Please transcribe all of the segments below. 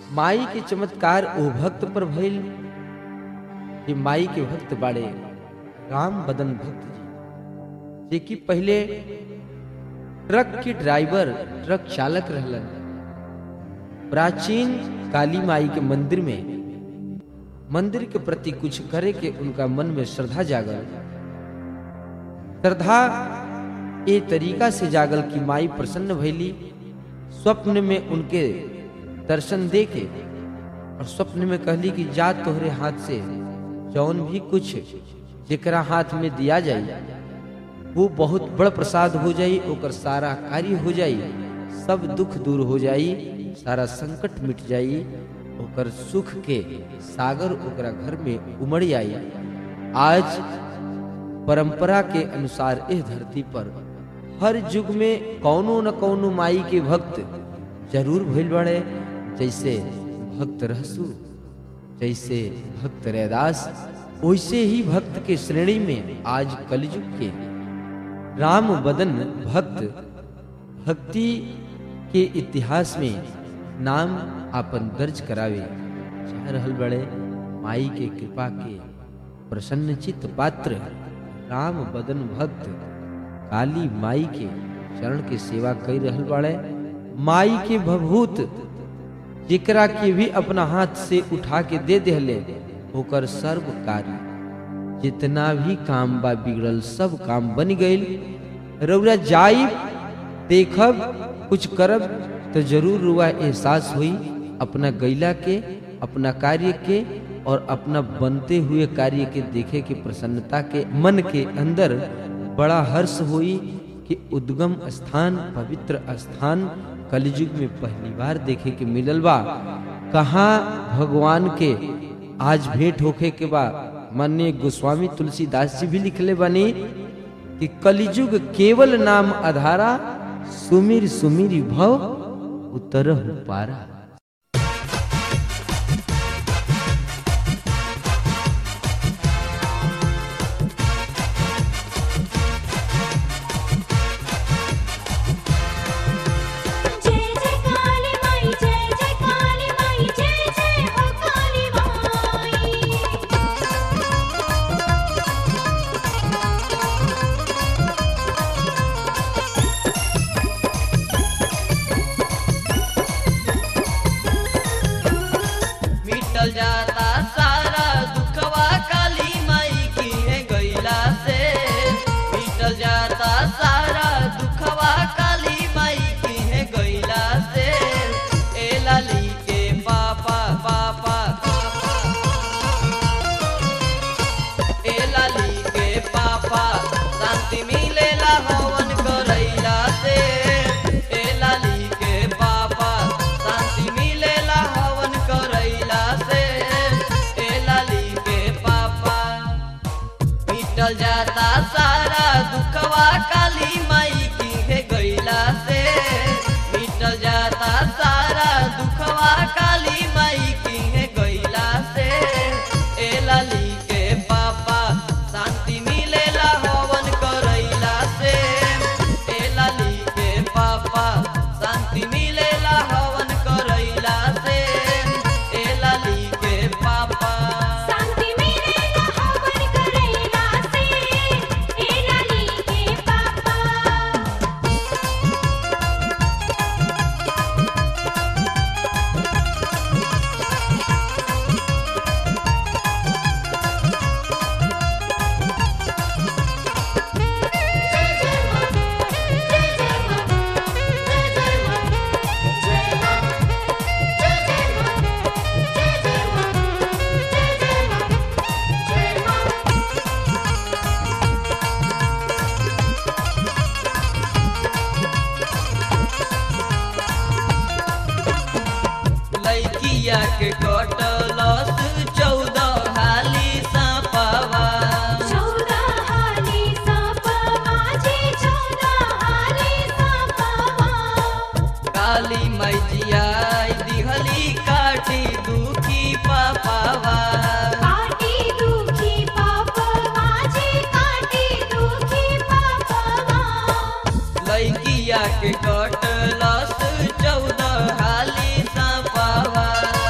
माई के चमत्कार ओ भक्त पर भइल कि माई के भक्त बाड़े राम बदन भक्त जी जे कि पहले ट्रक के ड्राइवर ट्रक चालक रहलन प्राचीन काली माई के मंदिर में मंदिर के प्रति कुछ करे के उनका मन में श्रद्धा जागल श्रद्धा ए तरीका से जागल कि माई प्रसन्न भैली स्वप्न में उनके दर्शन दे के और स्वप्न में कहली कि जा तोहरे हाथ से जौन भी कुछ जेकरा हाथ में दिया जाई वो बहुत बड़ प्रसाद हो जाई ओकर सारा कार्य हो जाई सब दुख दूर हो जाई सारा संकट मिट जाई ओकर सुख के सागर ओकरा घर में उमड़ आई आज परंपरा के अनुसार इस धरती पर हर युग में कौनो न कौनो माई के भक्त जरूर भइल बड़े जैसे भक्त रहसु जैसे भक्त रैदास वैसे ही भक्त के श्रेणी में आज कलयुग के राम बदन भक्त भक्ति के इतिहास में नाम आपन दर्ज करावे चाह रहल बड़े माई के कृपा के प्रसन्न चित्त पात्र राम बदन भक्त काली माई के चरण के सेवा कर रहल बड़े माई के भभूत जेकरा के भी अपना हाथ से उठा के दे देहले ओकर सर्व कार्य जितना भी काम बा बिगड़ल सब काम बन गईल रउरा जाई देखब कुछ करब तो जरूर रुआ एहसास हुई अपना गैला के अपना कार्य के और अपना बनते हुए कार्य के देखे के प्रसन्नता के मन के अंदर बड़ा हर्ष हुई कि उद्गम स्थान पवित्र स्थान कलयुग में पहली बार देखे के मिलल बा कहाँ भगवान के आज भेंट होखे के बा मान्य गोस्वामी तुलसीदास जी भी लिखले बनी कि कलयुग केवल नाम आधारा सुमिर सुमिर भव उतरहु पारा जय जय काली माई जय जय काली माई जय जय हो काली माई मिटल जाता सारा दुखवा काली माई की है गैला से मिटल जाता सारा दुखवा काली माई की है गैला से ए लाली के पापा पापा ए लाली के पापा शांति मिलेला हवन करैला से ए लाली के पापा शांति मिलेला हवन करैला से ए लाली के पापा मिटल जाता सारा दुखवा काली माई की है गैला से मिटल जाता सारा दुखवा काली माई की है गैला से ए लाली के पापा शांति मिलेला हवन करैला से ए लाली के पापा शांति मिलेला हवन करैला से ए लाली के पापा शांति मिलेला हवन करैला से ए लाली के पापा लैकिया के कटलस चौदह हाली सापावा चौदह हाली सापवा जी चौदह हाली सापवा काली मैजिया दिहली काटी दुखी पापावा काटी दुखी पापवा जी काटी दुखी पापवा लैकिया के कटलस चौदह हाली सापावा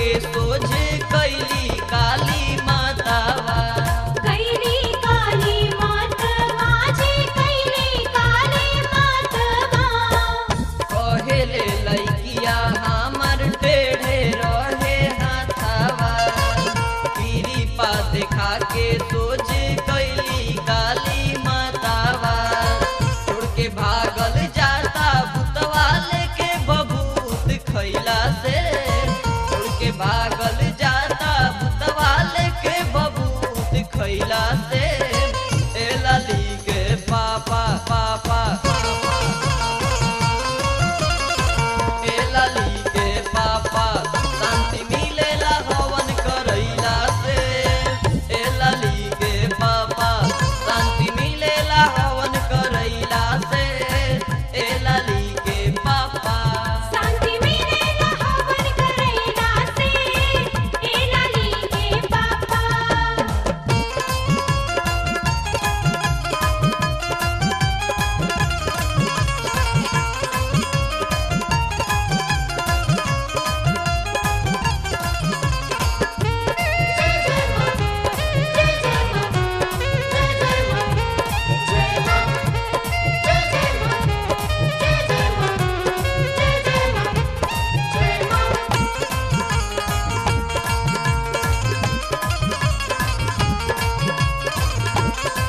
के सोझ कैली काली मातावा कैली काली मातवा जी कैली काली मातवा कहेले लैकिया हमर टेढ़े रहे हाथावा पीरी पा देखा के सोझ कैली काली मातावा छोड़ के भागल जाता भूतवा लेके बबूत खैला से छोड़ के भागल जाता भूतवा लेके बबूत खैला से ए लाली के पापा पापा ए लाली के पापा शांति मिलेला हवन करैला से ए लाली के पापा शांति मिलेला हवन करैला से ए लाली के पापा शांति मिलेला हवन करैला से ए लाली के पापा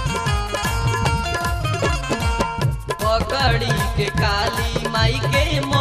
पकड़ी के काली माई के